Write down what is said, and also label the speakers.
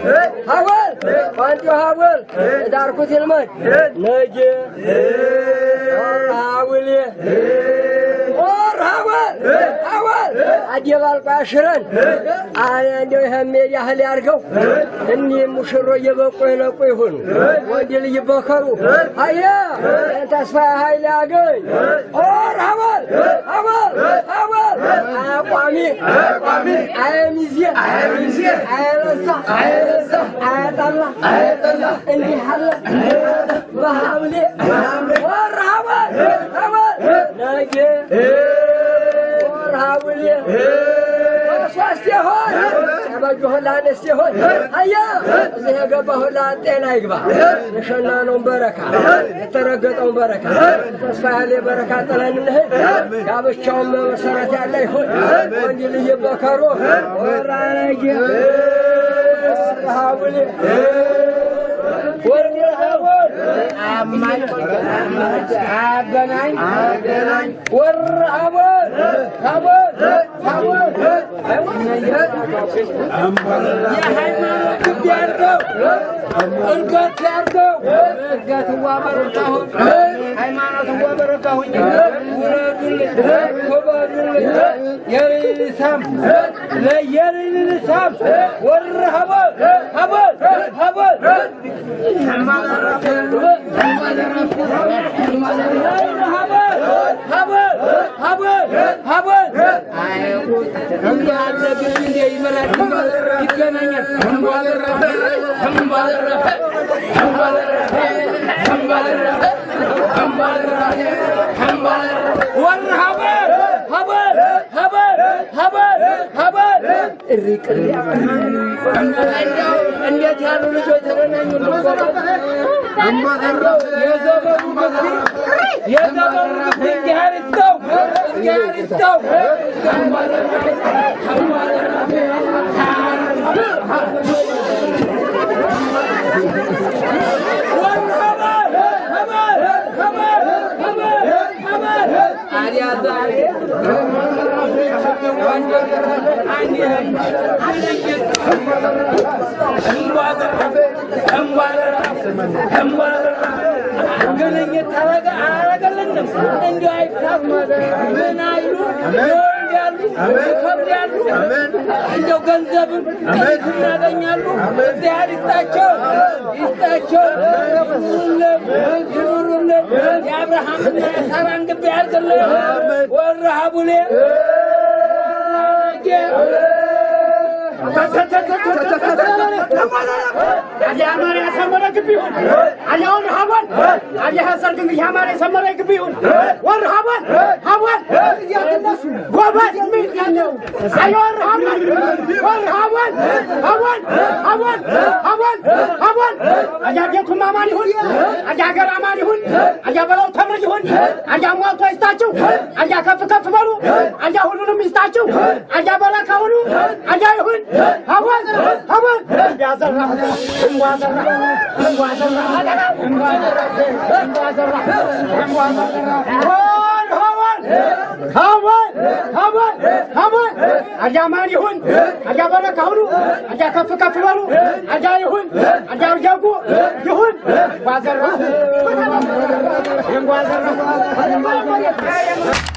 Speaker 1: ሀወል ቋንጮ ሀወል የዳርኩት ይልመድ ነጌ ሀውሌ ኦር ሀወል ሀወል አደባልቆ ያሽረን እንደው ይህም ያህል ያርገው እኒህ ሙሽሮ እየበቁ የነቁ ይሁኑ ወንድ ልጅ በከሩ አየ ተስፋ ኃይል ያገኝ ኦር ሀወል ሀወል ሀወል አያቋሚ አያቋሚ አየሚዜ አየሚዜ አየለሳ አየለሳ አያጠላ አያጠላ እንዲህ አለ በሐምሌ ወር ሀወል ሀወል ነገ ወር ሐምሌ ሶስት ይሆን ያበጁ ሁላ አነስት ይሆን አያ እዚህ የገባ ሁላ ጤና ይግባ። የሸናነውን በረካ የተረገጠውን በረካ ተስፋ ያለ በረካ ጥለን እንሂድ። ጋብቻውን መሰረት ያለ ይሁን ወንድ ልጅ በከሮ ወራነጌ ሀቡሌ ወንድ ሀቡል አገናኝ አገናኝ ወር ሀቡል ሀቡል ሀቡል የሃይማኖት ግቢ ያርገው እርገት ያርገው እርገት ዋበረካሁን ሃይማኖት ዋበረካሁኝ ውረዱልኝ ውበዱልኝ የሪልሳም ለየሪልሳም ወር ሀበል ሀበል ሀበል ሀበል ሀበል ሀበል ሀበል እንዲህ አለ ግን እንደ ይመራል ይገናኛል ተንቧለረፈ ተንቧለረፈ ተንቧለረፈ ተንቧለረፈ ተንቧለረፈ ተንቧለረፈ ወር ሀበል ሀበል ሀበል ሀበል ሀበል እሪ ቅሪ እንደው እንዴት ያሉ ልጆች ተገናኙ እንደው የዘመኑ ምስኪን የዘመኑ ምስኪን እግዚአብሔር ይስጠው እግዚአብሔር ይስጠው ግንኙት ታረገ አረገልንም እንዲሁ አይፋት ምን አይሉ ይወልዳሉ ይከብዳሉ እንደው ገንዘብም ጥሪት እናገኛሉ እግዚአብሔር ይስጣቸው ይስጣቸው ይኑሩልን ይኑሩልን የአብርሃምና የሳራን ግቢ ያድርግልን ወረ ሀቡሌ
Speaker 2: ያማረ ያሰመረ ግቢ ይሁን። አሁን ሀቧን አየህ ሰርግ እንግዲህ ያማረ የሰመረ ግቢ ይሁን። ወር ሀቧን ሀቧን ጎበዝ ሚል ያለው አየ ወር ሀቧን ወር ሀቧን ሀቧን ሀቧን ሀቧን ሀቧን አያ ቤቱም አማን ይሁን። አያ ሀገር አማን ይሁን። አያ በለው ተምር ይሁን። አያ ሟልቶ ይስጣችሁ። አያ ከፍ ከፍ በሉ። አያ ሁሉንም ይስጣችሁ። አያ በረካ ሁሉ አያ ይሁን። ሀቧን ሀቧን ያዘራ እንጓዘራ እንጓዘራ እንጓዘራ እንጓዘራ ሀቧን ሀቧን ሀቧን አያ ማን ይሁን። አያ በረካ ሁሉ አያ ከፍ ከፍ በሉ። አያ ይሁን። አያ እያጉ ይሁን። እንጓዘራ እንጓዘራ